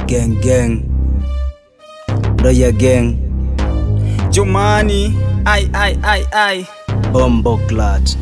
gang gang Roya gang Jumani, ai ai ai ai. Bombo Clat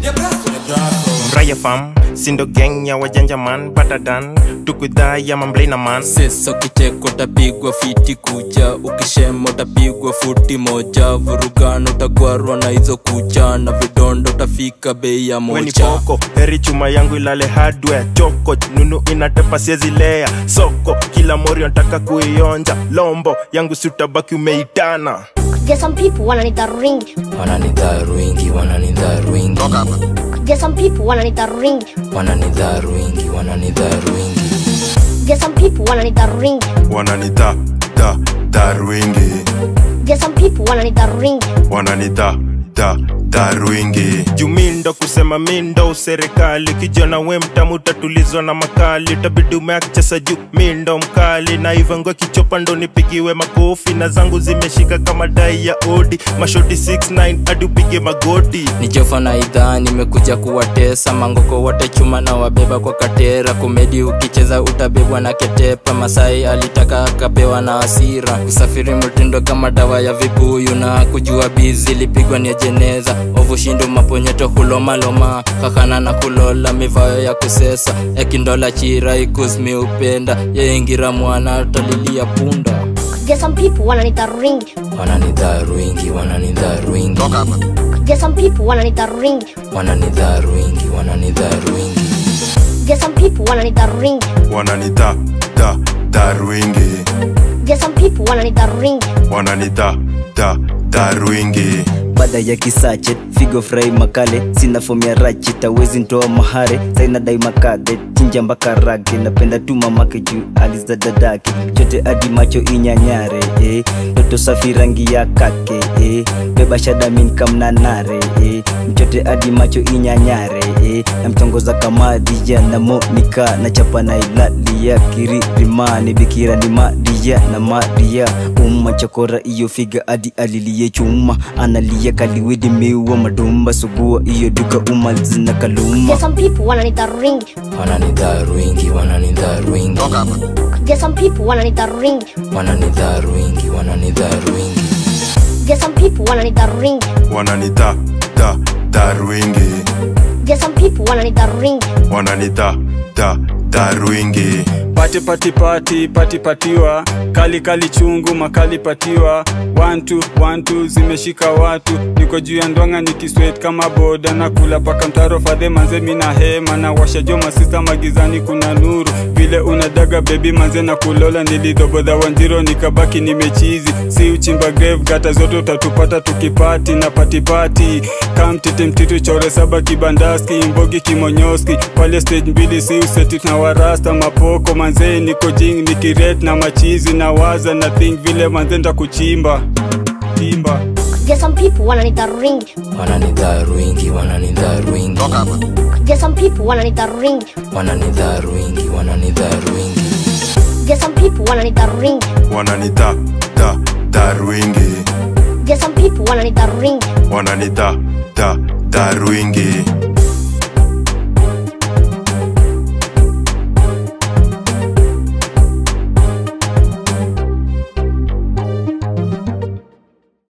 Mraya fam, sindo gang ya wajanja man Batadan, tukudha ya mamblena man sesa ukicheka utapigwa fiti kucha ukishema utapigwa futi moja vurugano utagwarwa na hizo kucha na vidondo utafika bei ya weni mocha poko heri chuma yangu ilale hardware choko nunu inatepa siezilea soko kila mori nataka kuionja lombo yangu siutabaki umeitana Get some people wananita ring. wananidharu wingi wananidharu wingi Get some people wananita ring. wananidharu wingi wananidharu wingi Get some people wananita ring. wananita da darwingi Get some people wananita ring. wananita da darwingi jumindo kusema mindo serikali kijana we mtamu utatulizwa na makali utabidi umeakchesa juu mindo mkali na ivangwe kichopa ndo nipigiwe makofi na zangu zimeshika kama dai ya odi mashoti 69 hadi upige magoti ni jofa na idhaa nimekuja kuwatesa mangoko wote chuma na wabeba kwa katera komedi ukicheza utabebwa na ketepa masai alitaka akapewa na hasira kusafiri mtindo kama dawa ya vibuyu na kujua bizi lipigwa ni jeneza ovushindo maponyeto hulomaloma kakana na kulola mivayo ya kusesa ekindola chira ikusmi upenda yeingira mwana talilia punda Get some people wananita ring. wananidharu wingi wananidharu wingi Get some people wananita ring. wananidharu wingi wananidharu wingi Get some people wananita ring. wananita da darwingi Get some people wananita ring. wananita da darwingi baada ya kisache figo frai makale sina fomu ya rachi tawezi ntoa mahare sainadai makadhe chinja mpaka rage napenda tu mamake juu aliza dadake chote hadi macho inyanyare eh. toto safi rangi ya kake eh. beba shadamin kamnanare eh. mchote hadi macho inyanyare eh. namtongoza kama dija na monika na chapa na ilalia kiririmani bikira ni madia na madia umma chokora iyo figa hadi alilie chuma analia kaliwidi miwa madumba sugua iyo duka umalizina kaluma Get some people wananita ring. wananidharu wingi wananidharu wingi Get some people wananita ring. wananidharu wingi wananidharu wingi Get some people wananita ring. wananita da darwingi Get some people wananita ring. wananita da darwingi Pati pati pati pati patiwa kali kali chungu makali patiwa one two one two zimeshika watu niko juu ya ndwanga nikiswet kama boda na kula paka mtaro fadhe manze mina hema na washa jo masista magizani kuna nuru vile unadaga bebi manze na kulola nilidobodha wanjiro nikabaki nimechizi si uchimba grave gata zote utatupata tukipati na patipati kamtiti mtitu chore saba kibandaski mbogi kimonyoski pale stage mbili si usetit na warasta mapoko manzee niko jing nikiret na machizi na waza na think vile manze nda kuchimba chimba Get some people wananita ring. wananidharu wingi wananidharu wingi Get some people wananita ring. wananidharu wingi wananidharu wingi Get some people wananita ring. wananita da darwingi Get some people wananita ring. wananita da darwingi